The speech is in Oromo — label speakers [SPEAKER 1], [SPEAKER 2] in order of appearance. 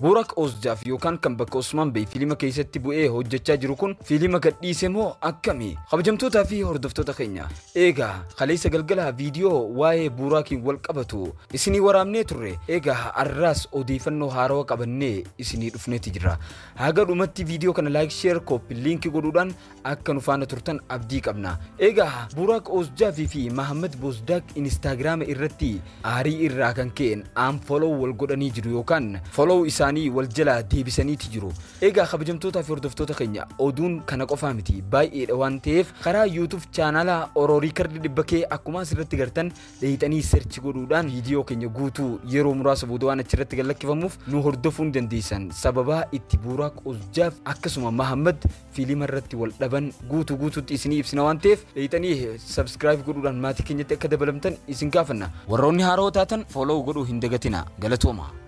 [SPEAKER 1] Burak Ozjaaf yookaan kan bakka Usmaan Bey fiilima keessatti bu'ee hojjechaa jiru kun fiilima gadhiise moo akkami? Kabajamtootaa fi hordoftoota keenya. Eegaa kaleessa galgala viidiyoo waa'ee Burakiin wal qabatu isinii waraabnee turre. Eegaa har'aas odeeffannoo haarawaa qabannee isinii dhufneeti jira. Haga dhumatti viidiyoo kana laayik sheer kooppi liinkii godhuudhaan akka nu faana turtan abdii qabna. Eegaa Burak Ozjaafii fi Mahammad Bozdaak inistaagiraama irratti aarii irraa kan ka'een aan follow wal godhanii jiru yookaan follow isaanii wal jalaa deebisaniiti jiru. Egaa kabajamtootaa fi hordoftoota keenya oduun kana qofaa miti baay'eedha waan ta'eef karaa yuutuub chaanala oroorii kardi dhibba kee akkuma asirratti gartan dheeyxanii seerchi godhuudhaan viidiyoo keenya guutuu yeroo muraasa booda waan achirratti gallakkifamuuf nu hordofuu ni dandeessan sababaa itti Buuraaq Ozjaaf akkasuma Mahammad fiilima irratti wal dhaban guutuu guutuutti isinii ibsina waan ta'eef dheeyxanii sabskiraayib godhuudhaan maatii keenyatti akka dabalamtan isin gaafanna warroonni haaroo taatan fooloo godhuu hin dagatina galatooma.